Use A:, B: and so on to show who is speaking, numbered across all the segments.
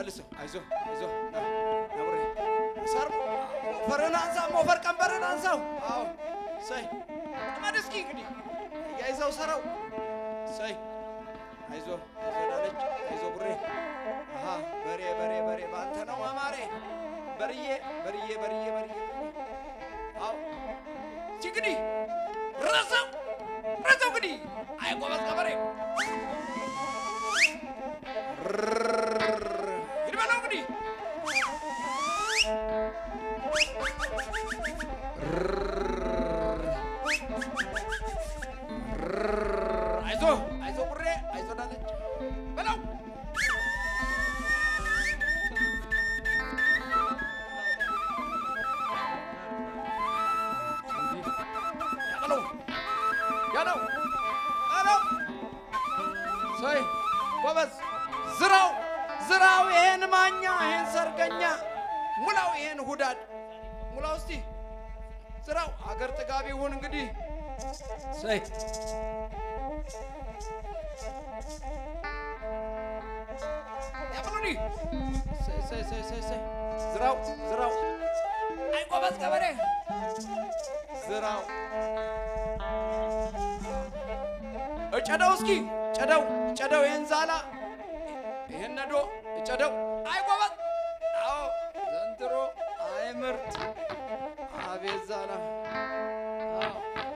A: መልሰው። አይዞ አይዞ ና ና ብሬ ሰር ሞፈርን አንሳ፣ ሞፈር ቀንበርን አንሳው። አዎ ሰይ ጥመድ እስኪ እንግዲህ እያይዘው ሰራው። ሰይ አይዞ አይዞ ዳለች አይዞ ቡሬ አሃ በሬ በሬ በሬ ባንተ ነው መማሬ በርዬ በርዬ በርዬ በርዬ አዎ እስኪ እንግዲህ ረዘው ረዘው እንግዲህ አይ ጎበዝ ገበሬ ሂድ በለው እንግዲህ አይዞ አይዞ ቡሬ አይዞ ዳለች በለው ያበለው ያለው ያለው ሰይ ጎበዝ ዝራው ዝራው ይሄን ማኛ ይሄን ሰርገኛ ሙላው ይሄን ሁዳድ ሙላው እስቲ ዝራው አገር ጥጋቢ ይሁን እንግዲህ ሰይ ያበሉኒ ሰይ ሰይ ሰይ ሰይ ሰይ ዝራው ዝራው አይ ጎበዝ ገበሬ ዝራው እጨደው እስኪ ጨደው ጨደው ይህን ዛላ ይህን ነዶ እጨደው አይ ጎበዝ አዎ ዘንድሮ አይ ምርጥ አቤት ዛላ አዎ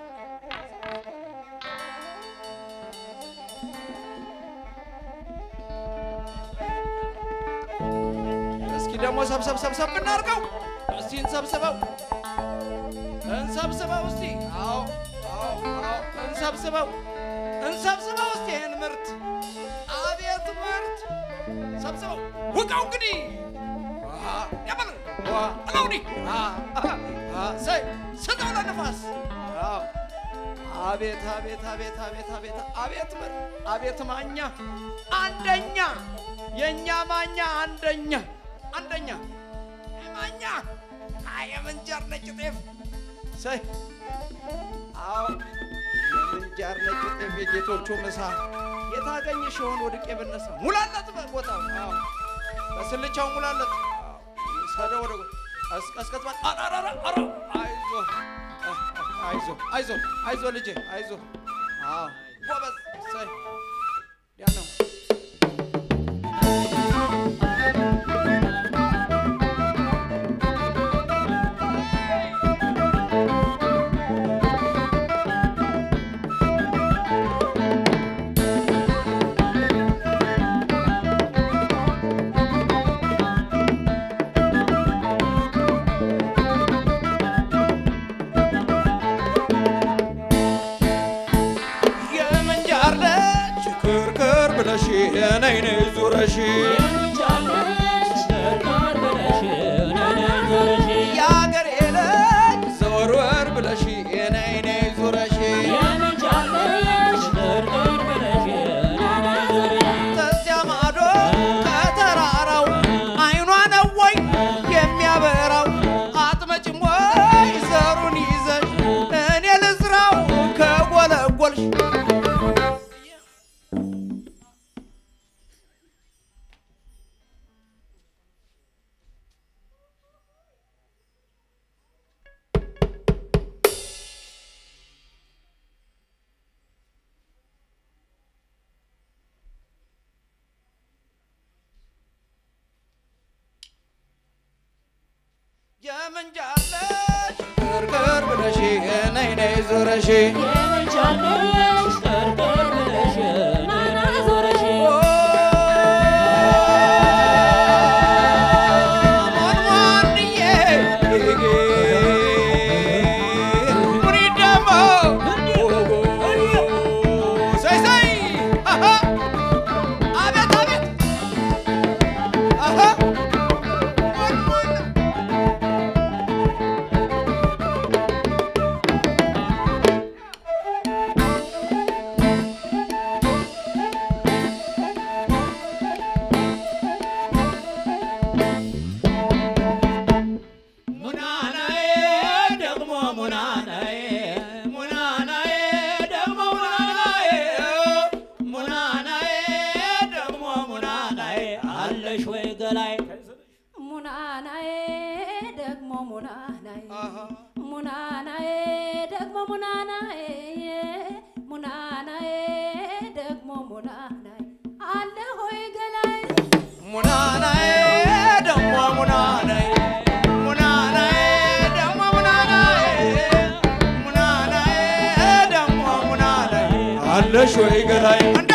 A: እስኪ ደግሞ ሰብሰብ ሰብሰብ ብናርገው እስቲ እንሰብስበው እንሰብስበው እስቲ አዎ አዎ አዎ እንሰብስበው እንሰብስበው እስቲ ይህን ምርት አቤት ምርት ሰብስበው ውቃው እንግዲህ ያበል አለው እንዲህ ሰይ ስጠው ለንፋስ አዎ አቤት አቤት አቤት አቤት አቤት አቤት ምርት አቤት ማኛ አንደኛ የእኛ ማኛ አንደኛ አንደኛ ማኛ የምንጃር ነጭ ጤፍ ሰይ አዎ የምንጃር ነጭ ጤፍ የጌቶቹ ምሳ የታገኘሽ የሆን ወድቄ ብነሳ ሙላለት ቦታው አዎ በስልቻው ሙላለት ሰደ ወደ ቀስቀስ ባ አራራራ አራ አይዞ አይዞ አይዞ አይዞ ልጄ አይዞ አዎ ጎበዝ ሰይ ያ ነው የምንጃር ልጅ ክርክር ብለሽ ነይ ነይ ዙረሽ የአገሬ ልጅ ዘወርወር ብለሽ ነይ ነይ ዙረሽ ተዚያ ማዶ ከተራራው አይኗ ነው ወይ የሚያበራው አትመጭም ወይ ዘሩን ይዘሽ እኔ ልዝራው ከጎለጎልሽ የምንጃለሽ ክርክር ብለሽ ነይ ነይ ዙረሽ
B: በላይ
C: ሙናናዬ ደግሞ ሙናናዬ
A: አሃ
C: ሙናናዬ ደግሞ ሙናናዬ ሙናናዬ ደግሞ ሙናናዬ አለ ሆይ ገላይ
A: ሙናናዬ ደሞ ሙናናዬ ሙናናዬ ደሞ ሙናናዬ ሙናናዬ ደሞ ሙናናዬ አለሽ ወይ ገላይ አንድ